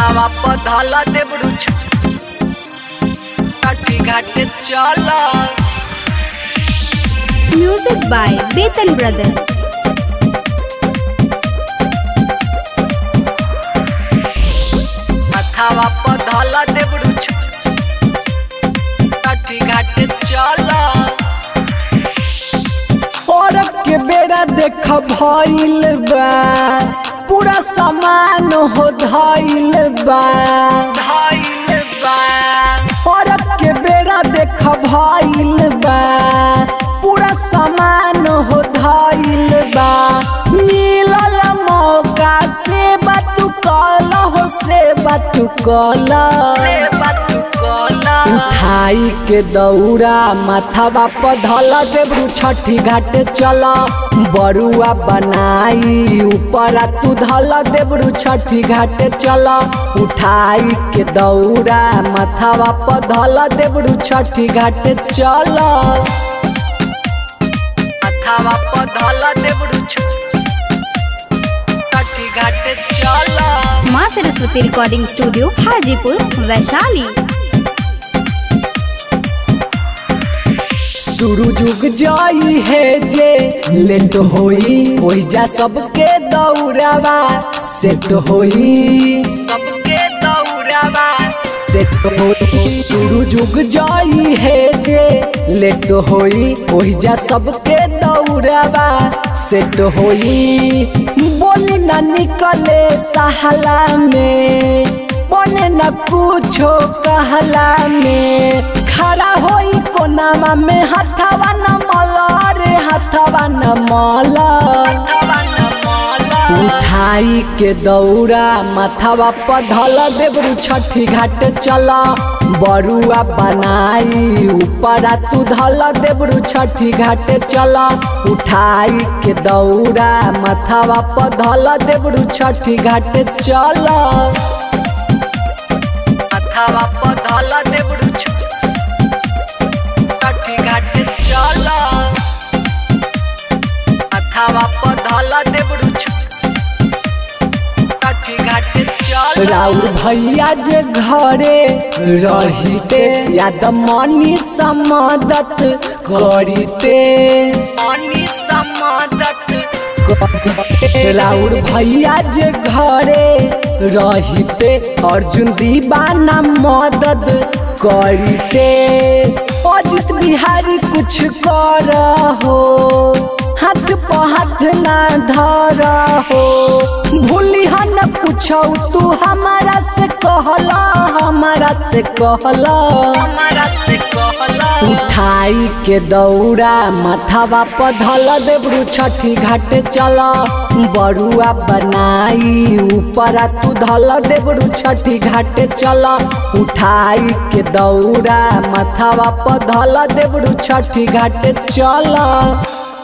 माथावा पधल देबरू छठी घाटे चल Music by Betan Brothers. माथावा पधल देबरू छठी घाटे चल और के बेड़ा देख भइल बा पूरा सामान हो धइल बा धइल बा और के बेड़ा देख भइल बा पूरा सामान हो धइल बा मिलल मौका से बात कल हो से बात कल से बात कला उठाई के दौड़ा माथावा पधल देबरू छठी घाटे चल बरुआ बनाई ऊपर तू धल देबरू छठी घाटे चल उठाई के दौड़ा माथावा पधल देबरू छठी घाटे चल माथावा पधल देबरू छठी घाटे चल माँ सरस्वती रिकॉर्डिंग स्टूडियो हाजीपुर वैशाली शुरू जुग जाई है जे लेट होई ओहि जा सबके दौड़ावा सेट होई सबके दौड़ावा सेट होई शुरू जुग जाई है जे लेट होई ओहि जा सबके दौड़ावा सेट होई बोली ना निकले सहला में बने न कुछो कहला में खड़ा होई कोनामा में हथवा न मला रे हथवा न मला हवा न माला उठाई के दौड़ा माथावा पधल देबरू छठी घाट चल बरुआ बनाई ऊपर तू धल देबरू छठी घाट चल उठाई के दौड़ा माथावा पधल देबरू छठी घाट चल माथावा पधल देबरू छठी घाटे चल माथावा पधल देबरू छठी घाटे चल राउर भैया जे घरे रहिते याद मनी समदत करिते पानी समादत राउर भैया जे घरे रहिते अर्जुन दीवाना मदद करिते अजित बिहारी कुछ कर हो हाथ पर हाथ ना धर हो भूली न पूछौ तू हमारा से कहला हमारा से कहला हमारा से कहला उठाई के दौड़ा माथावा पधल देबरू छठी घाट चल बरुआ बनाई ऊपर तू धल देबरू छठी घाट चल उठाई के दौड़ा माथावा पधल देबरू छठी घाट चल